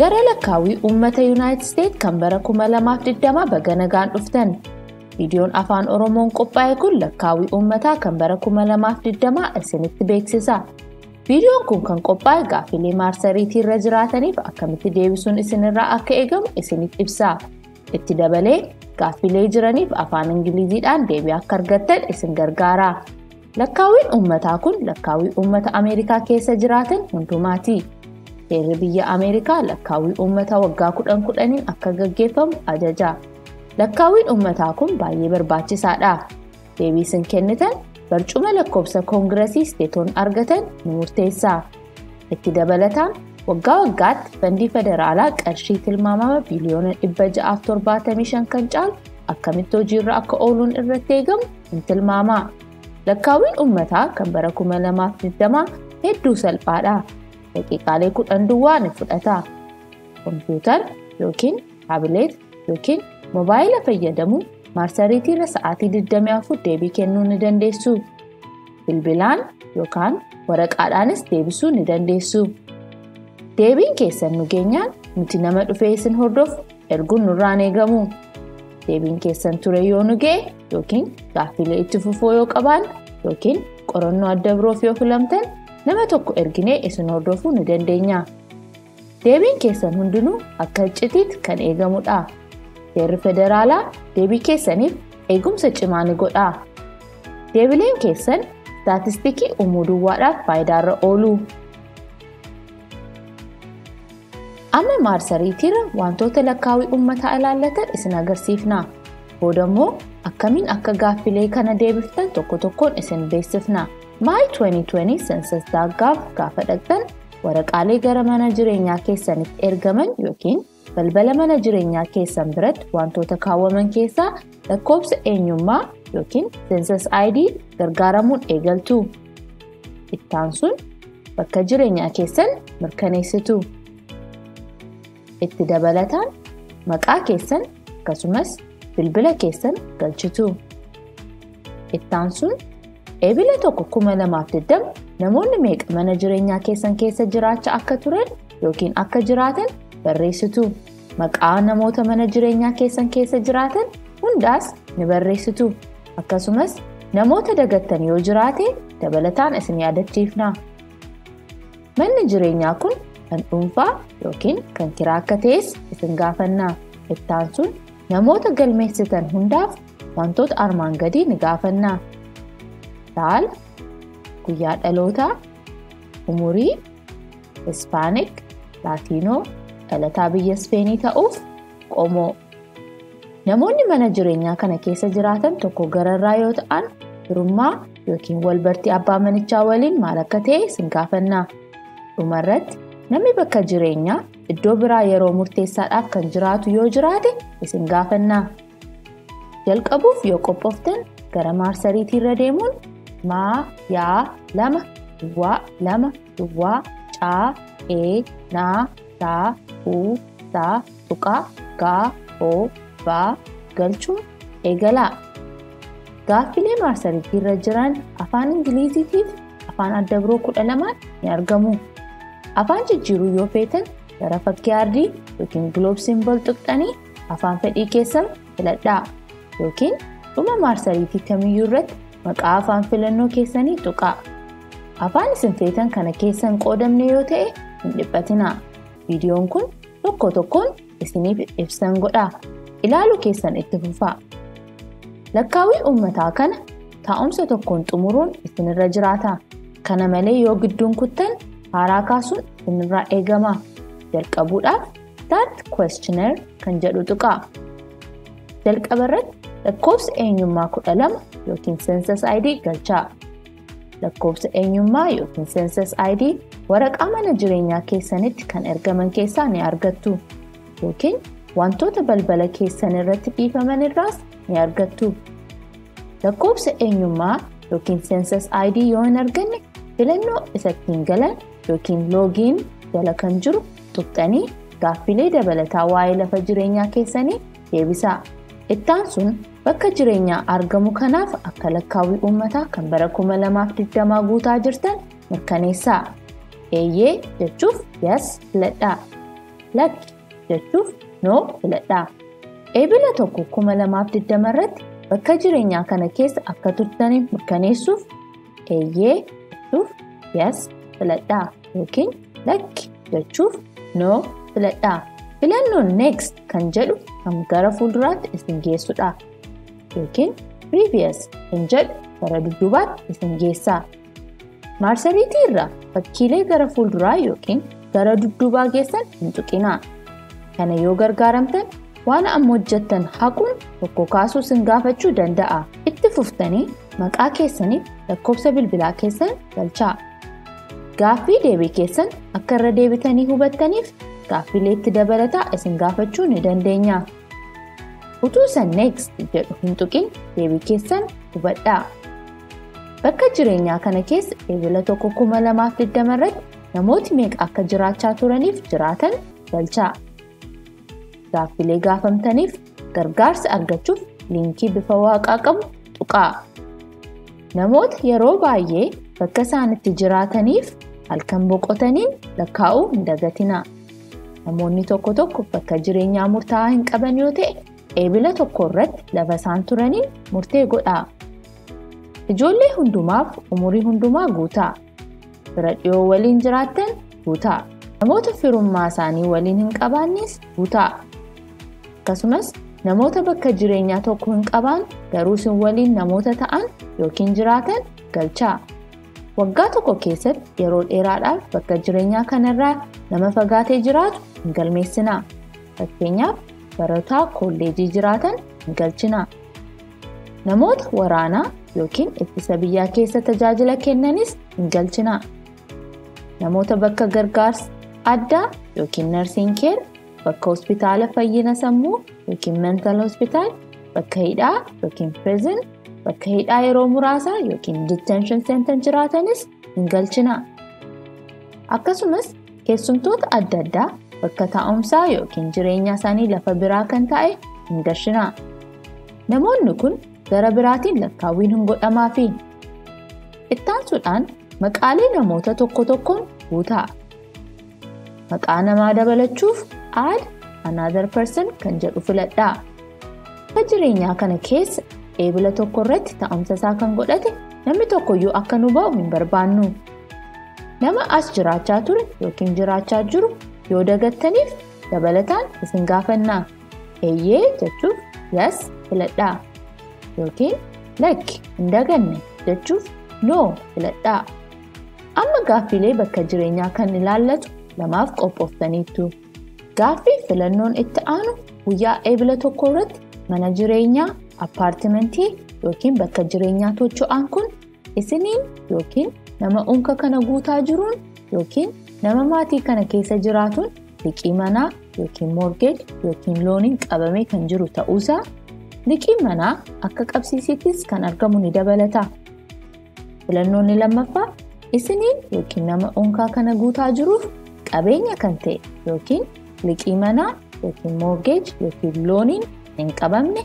Gara lakkaawwii uummata Yuunaayitid Isteet kan bara 2020 baga nagaan dhuftan. Viidiyoon afaan Oromoon qophaa'e kun lakkaawwii uummataa kan bara 2020 isinitti beeksisa. Viidiyoon kun kan qophaa'e gaaffilee maarsariitii irra jiraataniif akkamitti deebisuun isinirraa akka eegamu isinitti ibsa. Itti dabalee gaaffilee jiraniif afaan Ingiliziidhaan deebii akka argattan isin gargaara. Lakkaawwiin uummataa kun lakkaawwii uummata Ameerikaa keessa jiraatan hundumaati. Seerri biyya Ameerikaa lakkaawwii uummataa waggaa kudhan kudhaniin akka gaggeeffamu ajaja. Lakkaawwiin uummataa kun baay'ee barbaachisaadha. Deebii isin kennitan barcuma lakkoofsa koongiresii isteetonni argatan ni murteessa. Itti dabalataan waggaa waggaatti fandii federaalaa qarshii tilmaamama biliyoona 675 kan caalu akkamitti hojiirra akka ooluun irratti eegamu hin tilmaama. Lakkaawwiin uummataa kan bara 2020 hedduu salphaadha. Daqiiqaalee kudhan duwwaa ni fudhata. Kompiitara yookiin taabileet yookiin moobaayila fayyadamuun maarsariitii irra sa'aatii 24 deebii kennuu ni dandeessu. Bilbilaan yookaan waraqaadhaanis deebisuu ni dandeessu. Deebiin keessan nu geenyaan nuti nama dhufee isin hordofu erguun nurraan eegamu. Deebiin keessan ture yoo nu ga'e yookiin gaaffilee itti fufuu yoo qabaanne yookiin qorannoo adda biroof yoo filamtan nama tokko erginee isin hordofuu ni dandeenya. Deebiin keessan hundinuu akka iccitiitti kan eegamudha. Seerri federaalaa deebii keessaniif eegumsa cimaa ni godha. Deebileen keessan istaatistikii uumuu duwwaadhaaf faayidaarra oolu. Amma maarsariitiirra wantoota lakkaawwii uummataa ilaallatan isin agarsiifna. Booda immoo akkamiin akka gaaffilee kana deebiftan tokko tokkoon isin beeksifna. Maayi 2020 sensas.gov gaafa dhaqxan waraqaalee gara mana jireenyaa keessanitti ergaman yookiin balbala mana jireenyaa keessan biratti wantoota kaawwaman keessaa lakkoofsa eenyummaa yookiin sensas ID gargaaramuun eegaltu. Ittaan sun bakka jireenyaa keessan mirkaneessitu. Itti dabalataan maqaa keessan akkasumas bilbila keessan galchitu. Ittaan sun eebila tokko 2020 namoonni meeqa mana jireenyaa keessan keessa jiraachaa akka turan yookiin akka jiraatan barreessitu. Maqaa namoota mana jireenyaa keessan keessa jiraatan hundaas ni barreessitu. Akkasumas namoota dagattan yoo jiraate dabalataan isin yaadachiifna. Manni jireenyaa kun kan dhuunfaa yookiin kan kiraa akka ta'es isin gaafanna. Ittaan sun namoota galmeessitan hundaaf wantoota armaan gadii ni gaafanna. Saala, guyyaa dhalootaa, umurii, ispaanik, laatiinoo, dhalataa biyya ispeenii ta'uuf qomoo. Namoonni mana jireenyaa kana keessa jiraatan tokko gararraa yoo ta'an firummaa yookiin walbartii abbaa manichaa waliin maal akka ta'e isin gaafanna. Dhumarratti namni bakka jireenyaa iddoo biraa yeroo murteessaadhaaf kan jiraatu yoo jiraate isin gaafanna. Jalqabuuf yoo qophooftan gara maarsariitii irra deemuun maa yaa lama duwwaa lama duwwaa caa ee naa saa uu saa tuqaa gaa oo baa galchuun eegalaa. Gaaffilee maarsariitii irra jiran afaan Ingiliziitiif afaan adda biroo kudha lamaan ni argamu. Afaan jijjiiruu yoo feetan gara fakkii aardii yookiin giloob simbol tuqxanii afaan fedhii keessan filadhaa yookiin dhuma maarsariitii kamiyyuu irratti maqaa afaan filannoo keessanii tuqaa. Afaan isin feetan kana keessan qoodamne yoo ta'e hin dhiphatinaa. Viidiyoon kun tokko tokkoon isiniif ibsan godha. Ilaaluu keessan itti fufaa. Lakkaawwii uummataa kana taa'umsa tokkoon xumuruun isinirra jiraata. Kana malee yoo gidduun kuttan haaraa kaasuun isinirraa eegama. Jalqabuudhaaf Start Questionnaire kan jedhu tuqaa. Jalqaba irratti lakkoofsa eenyummaa kudha lama yookiin Census ID galchaa. Lakkoofsa eenyummaa yookiin Census ID waraqaa mana jireenyaa keessanitti kan ergaman keessaa ni argattu. Yookiin wantoota balbala keessan irratti dhiifaman irraas ni argattu. Lakkoofsa eenyummaa yookiin Census ID yoo hin arganne filannoo isa ittiin galan yookiin loogiin jala kan jiru tuqxanii gaaffilee dabalataa waa'ee lafa jireenyaa keessanii deebisaa. Ittaan sun bakka jireenyaa argamu kanaaf akka lakkaawwii uummataa kan bara 2020 guutaa jirtan mirkaneessaa. Eeyyee jechuuf yes filadhaa. lakki jechuuf noo filadhaa. Eebila tokko kuma lamaaf digdama irratti bakka jireenyaa kana keessa akka turtaniif mirkaneessuuf eeyyee jechuuf yes filadhaa yookiin lakki jechuuf noo filadhaa. Filannoon next kan jedhu kan gara fuulduraatti isin geessudha. Yookiin previous kan jedhu gara dudduubaatti isin geessa. Maarsariitii irraa fakkiilee gara fuulduraa yookiin gara dudduubaa geessan hin tuqinaa. Kana yoo gargaaramtan waan amma hojjettan haquun tokko kaasuu isin gaafachuu danda'a. Itti fuftanii maqaa keessaniif lakkoofsa bilbilaa keessan galchaa. Gaaffii deebii keessan akka irra deebitanii hubattaniif gaaffiilee itti dabalataa isin gaafachuu ni dandeenya. Utuu san next jedhu hin tuqin deebii keessan hubadhaa. Bakka jireenyaa kana keessa eebila tokko kuma lamaaf digdama irratti namooti meeqa akka jiraachaa turaniif jiraatan galchaa. Gaaffilee gaafamtaniif gargaarsa argachuuf liinkii bifa waaqaa qabu tuqaa. Namoota yeroo baay'ee bakka isaan itti jiraataniif halkan boqotaniin lakkaa'uu hin dagatinaa. Namoonni tokko tokko bakka jireenyaa murtaa'aa hin qaban yoo ta'e eebila tokko irratti lafa isaan turaniin murtee godhaa. Ijoollee hundumaaf umurii hundumaa guutaa. Fira dhiyoo waliin jiraattan guutaa. Namoota firummaa isaanii waliin hin qabaannes guutaa. Akkasumas namoota bakka jireenyaa tokko hin qabaan garuu isin waliin namoota ta'an yookiin jiraatan galchaa. Waggaa tokko keessatti yeroo dheeraadhaaf bakka jireenyaa kanarraa nama fagaatee jiraatu hin galmeessinaa. Fakkeenyaaf barataa kolleejii jiraatan hin galchinaa. Namoota waraanaa yookiin ittisa biyyaa keessa tajaajila kennanis hin galchinaa. Namoota bakka gargaarsa addaa yookiin narsiin keer bakka hospitaala fayyina sammuu yookiin mental hospitaal bakka hidhaa yookiin prison bakka hidhaa yeroo muraasaa yookiin detention center jiraatanis hin galchinaa. Akkasumas keessumtoota adda addaa bakka taa'umsaa yookiin jireenya isaanii lafa biraa kan ta'e hin galchinaa. Namoonni kun gara biraatiin lakkaawwiin hin godhamaafi. Ittaansuudhaan maqaalee namoota tokko tokkoon guutaa. Maqaa namaa dabalachuuf add another person kan jedhu filadhaa. Bakka jireenyaa kana keessa eebila tokko irratti taa'umsa isaa kan godhate namni tokkoyyuu akka nu ba'u hin barbaannu. Nama as jiraachaa ture yookiin jiraachaa jiru yoo dagattaniif dabalataan isin gaafannaa. Eeyyee jechuuf yes filadhaa. Yookiin lakki hin daganne jechuuf no filadhaa. Amma gaaffiilee bakka jireenyaa kan ilaallatu lamaaf qophooftaniittu. Gaaffii filannoon itti aanu guyyaa eebila tokko irratti mana jireenyaa, appaartimentii yookiin bakka jireenyaa tocho'aan kun isiniin yookiin nama unka kana guutaa jiruun yookiin nama maatii kana keessa jiraatuun liqii manaa yookiin morgeej yookiin looniin qabamee kan jiru ta'uusaa liqiin manaa akka qabsiisittis kan argamu ni dabalata. Filannoonni lammaffaa isiniin yookiin nama unkaa kana guutaa jiruuf qabeenya kan ta'e yookiin liqii manaa yookiin morgeej yookiin looniin hin qabamne.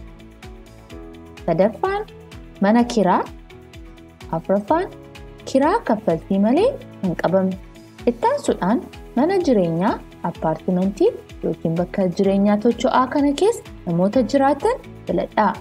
Sadaffaan mana kiraa. Afuraffaan kiraa kaffaltii malee hin qabamne. Ittaansuudhaan mana jireenyaa appaartimentii yookiin bakka jireenyaa tocho'aa kana keessa namoota jiraatan filadhaa.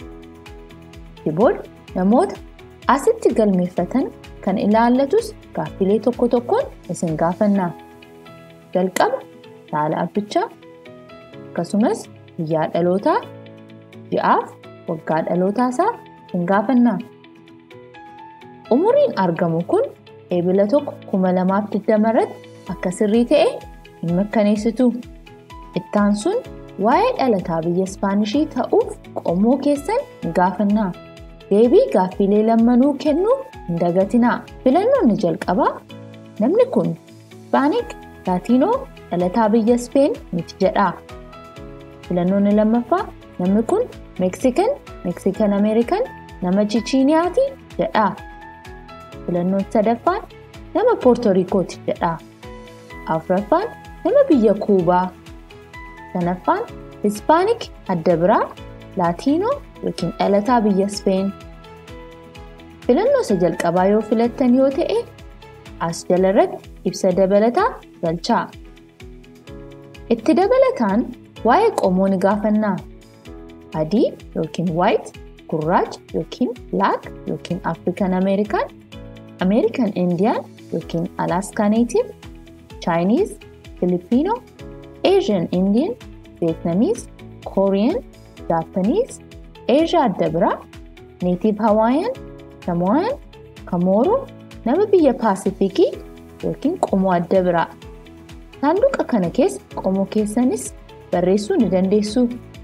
Booda namoota asitti galmeeffatan kan ilaallatus gaaffilee tokko tokkoon isin gaafannaa. Jalqaba saala abbichaa akkasumas guyyaa dhalootaa ji'aaf waggaa dhalootaa isaa isin gaafannaa. Umuriin argamu kun eebila tokko kuma lamaaf digdama irratti akka sirrii ta'e hin mirkaneessitu. Ittaan sun waa'ee dhalataa biyya Ispaanishii ta'uuf qomoo keessan hin gaafannaa. Deebii gaaffiilee lammanuu kennuu hin dagatinaa. Filannoonni jalqabaa namni kun Ispaanik Laatiinoo dhalataa biyya Speen miti jedha. Filannoonni lammaffaa namni kun Meeksikan Meeksikan Ameerikan nama Chichiiniyaati jedha. Filannoon sadaffaan nama Poortorikooti jedha. Afuraffaan nama biyya Kuubaa. Sanaffaan Hispaanik adda biraa Laatiinoo yookiin dhalataa biyya Speen. Filannoo isa jalqabaa yoo filattan yoo ta'e as jala irratti ibsa dabalataa galchaa. Itti dabalataan waa'ee qomoo ni gaafannaa. Adii yookiin white, gurraacha yookiin black yookiin African American, American Indian yookiin Alaska Native, Chinese, Filipino, Asian Indian, Vietnamese, Korean, Japanese, Asia adda biraa, Native Hawaiian, Samoan, Kamoro, nama biyya Paasifikii yookiin qomoo adda biraa. Saanduqa kana keessa qomoo keessanis barreessuu ni dandeessu.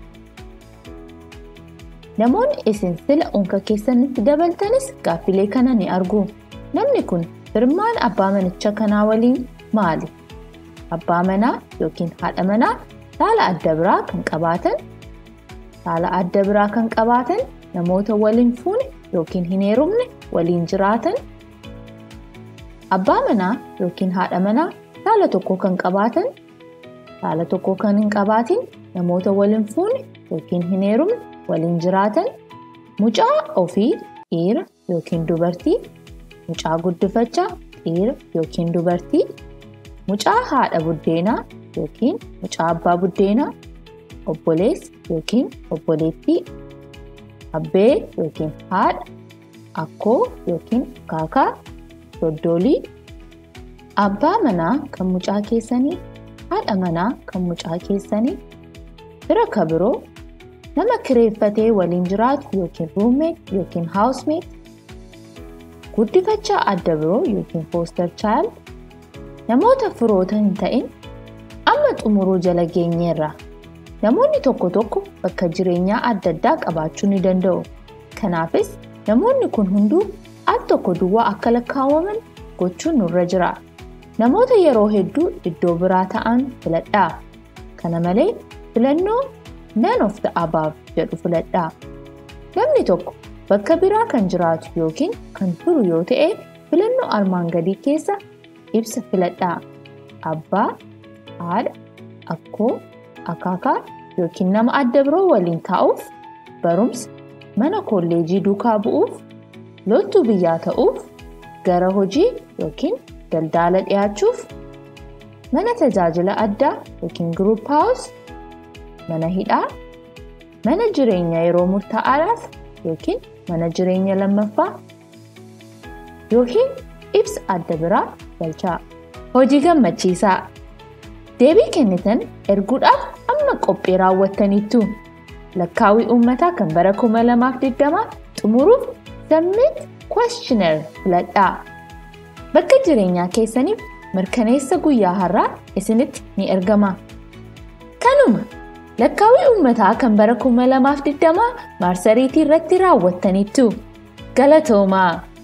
Namoonni isin sila unka keessanitti dabaltanis gaaffilee kana ni argu. Namni kun firmaan abbaa manicha kanaa waliin maali? Abbaa manaa yookiin haadha manaa saala adda biraa kan qabaatan, saala adda biraa kan qabaatan namoota waliin fuune yookiin hin heerumne waliin jiraatan, abbaa manaa yookiin haadha manaa saala tokko kan qabaatan, saala tokko kan hin qabaatin namoota waliin fuune yookiin hin heerumne waliin jiraatan, mucaa ofii dhiira yookiin dubartii, mucaa guddifachaa dhiira yookiin dubartii, mucaa haadha buddeenaa yookiin mucaa abbaa buddeenaa, obboleessa yookiin obboleettii, abbee yookiin haadha, akkoo yookiin kaakaa, doddoolii, abbaa manaa kan mucaa keessanii, haadha manaa kan mucaa keessanii, fira kabiroo, nama kireeffatee waliin jiraatu yookiin ruumeet yookiin haawusmeet, guddifachaa adda biroo yookiin fooster chaayil, namoota firoota hin ta'in amma xumuruu jala geenyeerra. Namoonni tokko tokko bakka jireenyaa adda addaa qabaachuu ni danda'u. Kanaafis namoonni kun hunduu al tokko duwwaa akka lakkaawwaman gochuun nurra jira. Namoota yeroo hedduu iddoo biraa ta'an filadhaa. Kana malee filannoo none of the above jedhu filadhaa. Namni tokko bakka biraa kan jiraatu yookiin kan turu yoo ta'e filannoo armaan gadii keessa ibsa filadhaa. Abbaa, haadha, akkoo, akaakaa yookiin nama adda biroo waliin taa'uuf, barumsa, mana kolleejii duukaa bu'uuf, loltuu biyyaa ta'uuf, gara hojii yookiin daldala dhiyaachuuf, mana tajaajila addaa yookiin group house, mana hidhaa, mana jireenya yeroo murtaa'aadhaaf yookiin mana jireenya lammaffaa yookiin ibsa adda biraa galchaa. Hojii gammachiisaa. Deebii kennitan erguudhaaf amma qophii raawwattaniittu. Lakkaawwii uummataa kan bara 2020 xumuruuf submit questionnaire filadhaa. Bakka jireenyaa keessaniif mirkaneessa guyyaa har'aa isinitti ni ergama. Kanuma lakkaawwii uummataa kan bara 2020 maarsariitii irratti raawwattaniittu. Galatoomaa!